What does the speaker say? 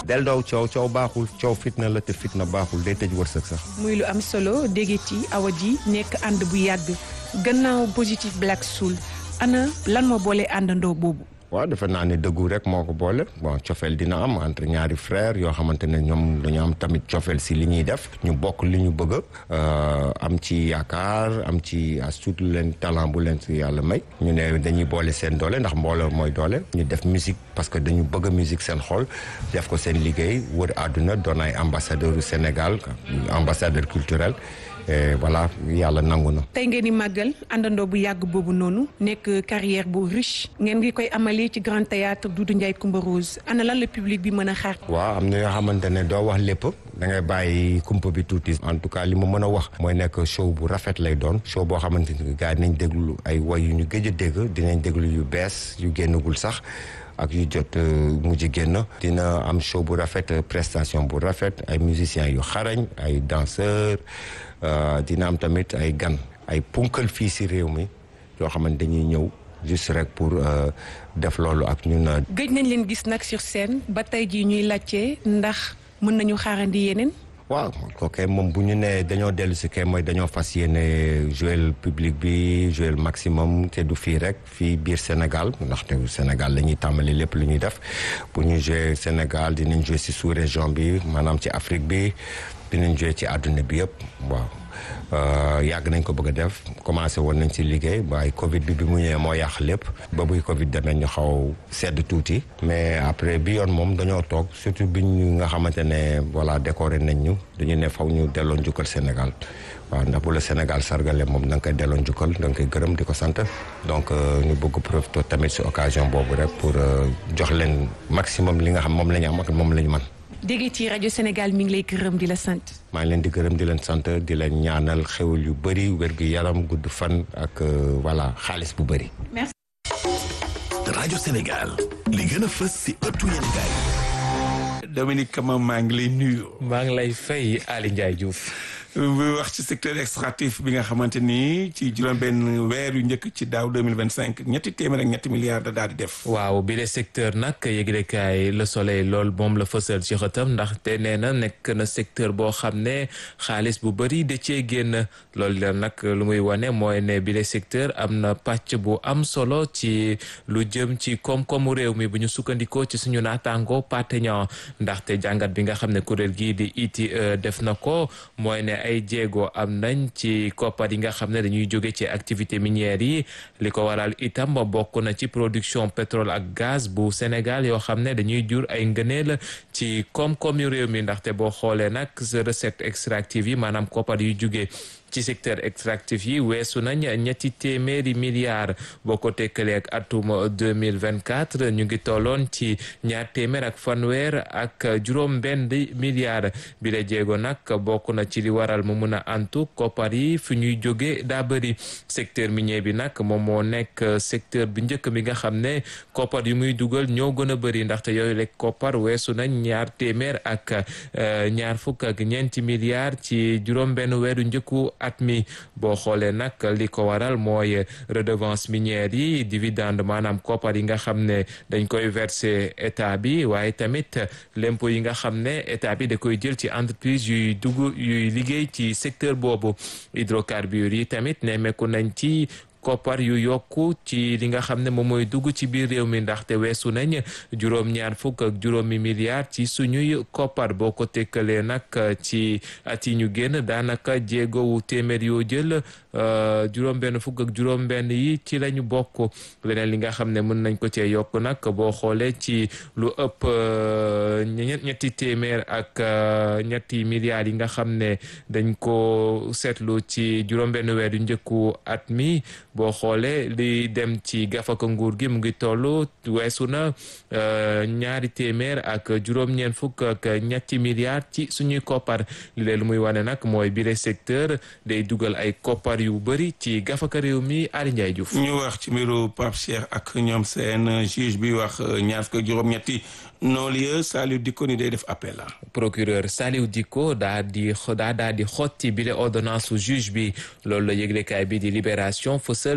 del doow coow coow baaxul coow fitna la te fitna baaxul day tëj wërsëg sax muy lu am solo déggati awa ji nekk ànd bu yàgg gannaaw positif black soul ana lan moo boole àndandoo boobu waaw defe naa ne dëggu rek moo ko boole bon cofeel dina am entre ñaari frère yoo xamante ne ñoom dañu am tamit cofeel si li ñuy def ñu bokk li ñu bëgg am ci yaakaar am ci as tuut leen talent bu leen si yàlla may ñu ne dañuy boole seen doole ndax mbooloo mooy doole ñu def musique parce que dañu bëgg musique seen xol def ko seen liggéey wër àdduna doon ay ambassadeur u Sénégal ambassadeur culturel et voilà yàlla nangu na. tey ngeen di màggal àndandoo bu yàgg boobu noonu nekk carrière bu riche ngeen ngi koy amalee ci grand théâtre Doudou Ndiaye Coumba Rose ana lan la public bi mën a xaar. waaw am na yoo xamante ne doo wax lépp da ngay bàyyi kumpa bi tuuti. en tout cas li ma mën a wax. mooy nekk show bu rafet lay doon. show boo xamante ni gars yi dinañ déglu ay woy yu ñu gëj a dégg dinañ déglu yu bees yu génnagul sax. ak yu jot mujj génn dina am show bu rafet prestation bu rafet ay musiciens yu xarañ ay danseurs dina am tamit ay gan ay punkal fii si réew mi yoo xamante dañuy ñëw juste rek pour def loolu ak ñun. gëj nañ leen gis nag sur scène ba tey jii ñuy laajte ndax mën nañu xaarandi yeneen. waaw kooku moom bu ñu nee dañoo dellu si kay mooy dañoo fas yéene jouer public bi jouer maximum te du fii rek fii biir Sénégal ndaxte Sénégal la ñuy tàmbali lépp lu ñuy def bu ñu jouer Sénégal dinañ jouer si sous région bi maanaam ci Afrique bi dinañ jouer ci àdduna bi yëpp waaw. yàgg nañ ko bëgg a def commencé woon nañ ci liggéey waaye Covid bi bi mu ñëwee moo yàq lépp ba buy Covid demee ñu xaw sedd tuuti mais après bi yoon moom dañoo toog surtout bi ñu nga xamante ne voilà décoré nañ ñu dañu ne faw ñu delloo njukkal Sénégal waaw ndax bu la Sénégal sargale moom da nga koy delloo njukkal da nga koy gërëm di ko sant donc ñu bëgg profité tamit si occasion boobu rek pour jox leen maximum li nga xam moom la ñu am ak moom la ñu mën dégg ci rajo Sénégal mi ngi lay gërëm di la sant. maa ngi leen di gërëm di leen sant di leen ñaanal xewal yu bëri wérgu yaram gudd fan ak voilà xaalis bu bëri. merci. rajo Sénégal li gën a fës si ëttu yéen gaay. Dominique Kama maa ngi lay nuyu. maa ngi lay fay Ali Ndiaye Diouf. bu wax ci secteur extractif bi nga xamante ni ci juróom-benn weer yu njëkk ci daaw deux mille vingt cinq ñetti téeméer ak ñetti milliards da daal di def. waaw bi le secteur nag yëglekaay Le Soleil lool moom la fësal ci xëtam ndaxte nee na nekk na secteur boo xam ne xaalis bu bëri da cee génn loolu la nag lu muy wane mooy ne bi le secteur am na pàcc bu am solo ci lu jëm ci koom-koomu réew mi bu ñu sukkandikoo ci suñu naataango partenaire ndaxte jàngat bi nga xam ne kuréel gii di ITIE def na ko mooy ne. ay jéego am nañ ci koppar yi nga xam ne dañuy jóge ci activité minière yi li ko waral itam bokk na ci production pétrole ak gaz bu Sénégal yoo xam ne dañuy jur ay ngëneel ci koom-koom yu réew mi ndaxte boo xoolee nag recette extractive yi maanaam koppar yu jóge ci secteur extractif yi weesu nañ ñetti téeméeri milliards boo ko tekkalee ak atum deux mille vingt quatre ñu ngi tolloon ci ñaar téeméer ak fanweer ak juróom benn milliards bi la jéego nag bokk na ci li waral mu mun a antu koppar yi fi ñuy jóge daa bëri secteur minier bi nag moom moo nekk secteur bu njëkk bi nga xam ne koppar yu muy dugal ñoo gën a bëri ndaxte yooyu lekk koppar weesu nañ ñaar téeméer ak ñaar fukk ak ñeenti milliards ci juróom benn weeru njëkku at mi boo xoolee nag li ko waral mooy redevance minière yi dividende maanaam koppar yi nga xam ne dañ koy verser état bi waaye tamit l'impôt yi nga xam ne état bi da koy jël ci entreprise yuy dugg yuy liggéey ci secteur boobu hydrocarbures yi tamit nemmeeku nañ ci koppar yu yokku ci li nga xam ne moom mooy dugg ci biir réew mi ndaxte weesu nañ juróom-ñaar fukk ak juróomi milliards ci suñuy koppar boo ko tekkalee nag ci at yi ñu génn daanaka jéegowu téeméer yoo jël juróom-benn fukk ak juróom-benn yi ci lañu bokk leneen li nga xam ne mën nañ ko cee yokk nag boo xoolee ci lu ëpp ñetti téeméer ak ñetti milliards yi nga xam ne dañ ko seetlu ci juróom-benn weer yu njëkku at mi boo xoolee li dem ci gafaka nguur gi mu ngi toll weesu na ñaari téeméer ak juróom-ñeent fukk ak ñetti milliards ci suñuy koppar li leen lu muy wane nag mooy bile secteur day dugal ay koppar yu bëri ci gafaka réew mi Ali Ndiaye Diouf. ñu wax ci mbiru Pape Cheikh ak ñoom seen juge bi wax ñaar fukk ak juróom-ñetti non-lieu Saliou Dicko ni day def appel la. procureur Saliou Dicko daa di daa daa di xotti bile ordonnance su juge bi loolu la yëglekaay bi di libération fësal